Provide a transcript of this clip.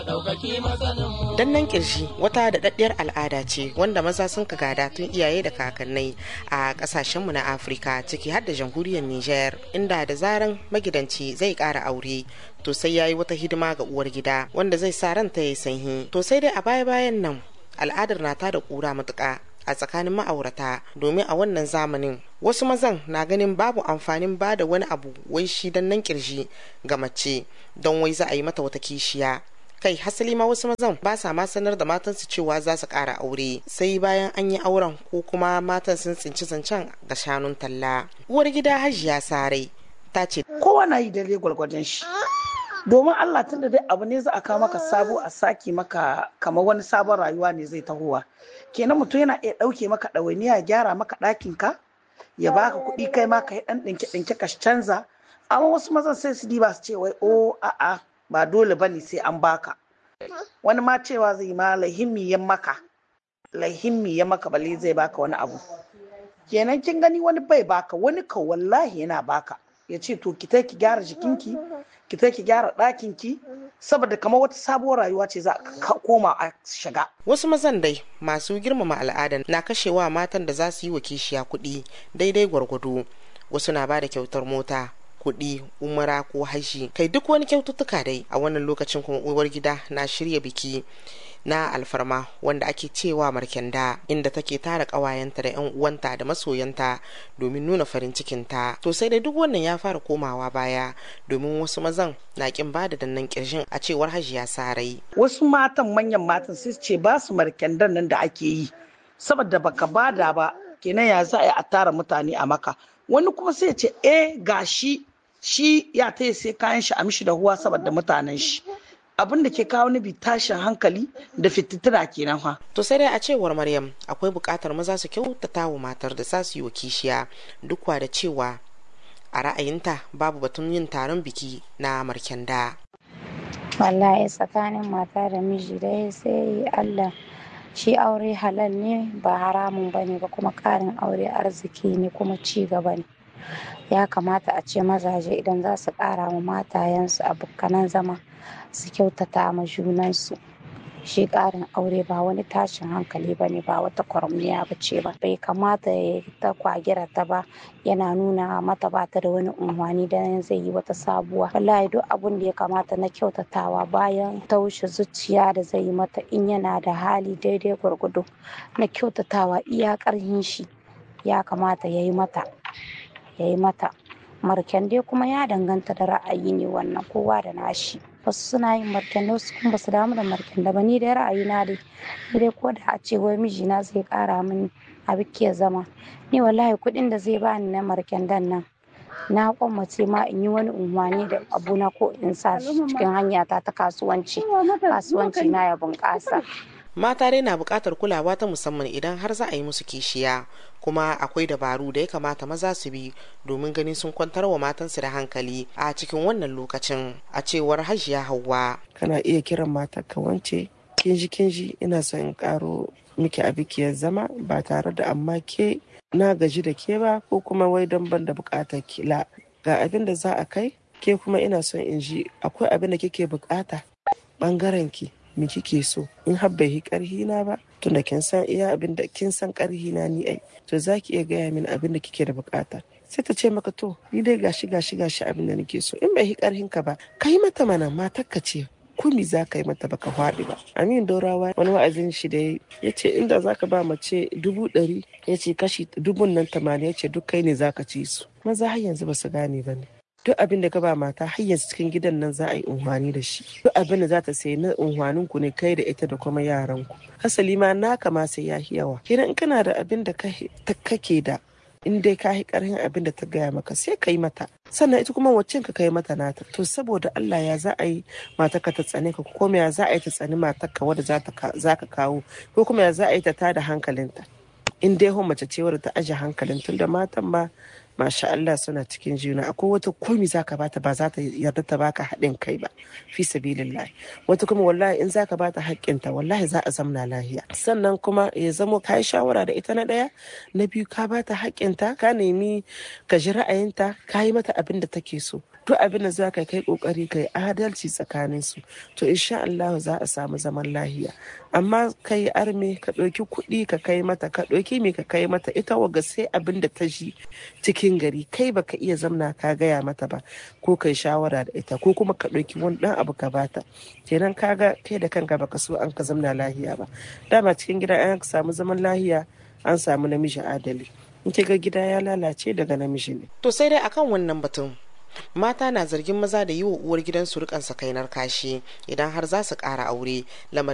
Dannan kirshi wata daɗaɗɗiyar al'ada ce wanda maza sun ka gada tun iyaye da kakannai a ƙasashenmu na Afirka ciki har da jamhuriyar Nijar inda da zaran magidanci zai ƙara aure to sai ya yi wata hidima ga uwar gida wanda zai sa ranta ya sanyi. To sai dai a baya-bayan nan al'adar na ta da ƙura matuƙa a tsakanin ma'aurata domin a wannan zamanin wasu mazan na ganin babu amfanin ba da wani abu wai shi dan nan kirji ga mace don wai za a yi mata wata kishiya kai hasali ma wasu mazan ba sa ma sanar da matansu cewa za su ƙara aure sai bayan an yi auren ko kuma matan sun tsinci zancen ga shanun talla uwar gida hajiya sarai ta ce kowa na yi dare gwargwadon shi domin Allah tunda dai abu ne za a kawo maka sabo a saki maka kamar wani sabon rayuwa ne zai tahowa kenan mutum yana iya ɗauke maka ɗawainiya ya gyara maka ɗakin ka ya baka kuɗi kai ma ka yi ɗan ɗinke ɗinke ka canza amma wasu mazan sai su diba su ce wai o a'a ba dole bane sai an baka wani ma cewa zai ma lahimmi ya maka lahimmi ya maka bale zai baka wani abu kenan kin gani wani bai baka wani ka wallahi yana baka ya ce to ki ki gyara jikinki ki ki gyara ɗakinki saboda kamar wata sabuwar rayuwa ce za a koma a shiga. Wasu mazan dai masu girmama al'ada na kashewa matan da za su yi wa kishiya kuɗi daidai gwargwado wasu na ba da kyautar mota kuɗi umara ko hashi kai duk wani kyaututtuka dai a wannan lokacin kuma uwar gida na shirya biki na alfarma wanda ake cewa markenda inda take tara ƙawayenta da 'yan uwanta da masoyanta domin nuna farin cikinta to sai dai duk wannan ya fara komawa baya domin wasu mazan na kin ba da dannan kirshin a cewar hajiya sarai wasu matan manyan matan sai ce ba su markendan nan da ake yi saboda baka bada ba kenan ya za a yi a tara mutane a maka wani kuma sai ce eh gashi shi ya taya sai kayan shi a mishi da huwa saboda mutanen shi abin da ke kawo bi tashin hankali da fitittuna kenan fa. To sai dai a cewar Maryam akwai buƙatar maza su kyautata wa matar da za su yi wa kishiya duk da cewa a ra'ayinta babu batun yin taron biki na markenda. Wallahi tsakanin mata da miji dai sai Allah shi aure halal ne ba haramun ba ne ba kuma ƙarin aure arziki ne kuma ci gaba ne. ya kamata a ce mazaje idan za su ƙara wa matayensu abokanan zama su kyautata ma junansu shi ƙarin aure ba wani tashin hankali ba ne ba wata kwaramniya ba ce ba bai kamata ya ta kwagira ta ba yana nuna mata ba ta da wani unhwani dan zai yi wata sabuwa wallahi duk abun da ya kamata na kyautatawa bayan taushe zuciya da zai yi mata in yana da hali daidai gwargwado na kyautatawa iya ƙarhin shi ya kamata ya yi mata ya yi mata marken dai kuma ya danganta da ra'ayi ne wannan kowa da nashi wasu suna yin marken da wasu kuma basu damu da marken da ba ni dai ra'ayi na dai ni dai ko da a ce wai mijina zai kara mini a biki zama ni wallahi kuɗin da zai bani na marken dan nan na kwamace ma in yi wani unwani da abuna ko in sa cikin hanyata ta kasuwanci kasuwanci na ya bunƙasa mata dai na buƙatar kulawa ta musamman idan har za a yi musu kishiya kuma akwai dabaru da ya kamata maza su bi domin ganin sun kwantar wa matansu da hankali a cikin wannan lokacin a cewar hajiya hauwa kana iya kiran matar ka wance kinji kinji ina son in karo miki a bikiyar zama ba tare da amma ke na gaji da ke ba ko kuma wai don ban da buƙatar kila ga abin da za a kai ke kuma ina son in ji akwai abin da kike buƙata ɓangaren ki me kike so in har bai yi karhi na ba tunda kin san iya abin da kin san karhi na ni ai to zaki iya gaya min abin da kike da bukata sai ta ce maka to ni dai gashi gashi gashi abin da nake so in bai yi karhin ka ba ka yi mata mana matar ka ce kumi za ka yi mata baka faɗi ba amin dorawa wani wa'azin shi da ya ce inda za ka ba mace dubu ɗari ya ce kashi dubun nan tamanin ya ce duk kai ne za ka ci su maza har yanzu ba su gane ba ne duk abin da ka ba mata har yanzu cikin gidan nan za a yi unhwani da shi duk abin da za ta sayi na unhwanin ku ne kai da ita da kuma yaran ku hasali ma naka ma sai ya yawa kenan in kana da abin da kake da in dai ka yi karhin abin da ta gaya maka sai ka yi mata sannan ita kuma wacce ka kai mata nata to saboda Allah ya za a yi matarka ta tsane ka ko kuma ya za a yi ta tsani matarka wadda za ka kawo ko kuma ya za a yi ta tada hankalinta in dai mace ce wadda ta aje hankalin tun da matan ma masha Allah suna cikin juna akwai wata komi zaka bata ba za ta yarda ta baka haɗin kai ba fi sabilillah wata kuma wallahi in zaka bata haƙƙinta wallahi za a zamna lahiya sannan kuma ya zamo ka yi shawara da ita na ɗaya na biyu ka bata haƙƙinta ka nemi ka ji ra'ayinta ka yi mata abin da take so duk abin da za ka kai kokari kai adalci tsakanin su to insha Allah za a samu zaman lahiya amma kai arme ka ɗauki kuɗi ka kai mata ka ɗauki me ka kai mata ita waga sai abin da ta ji cikin gari kai baka iya zamna ka gaya mata ba ko kai shawara da ita ko kuma ka ɗauki wani ɗan abu ka bata kenan kaga kai da kanka baka so an ka zamna lahiya ba dama cikin gida an samu zaman lahiya an samu namiji adali in ga gida ya lalace daga namiji ne to sai dai akan wannan batun mata na zargin maza da yi wa uwar gidansu rikan sakainar kashi idan har za su ƙara aure lamarin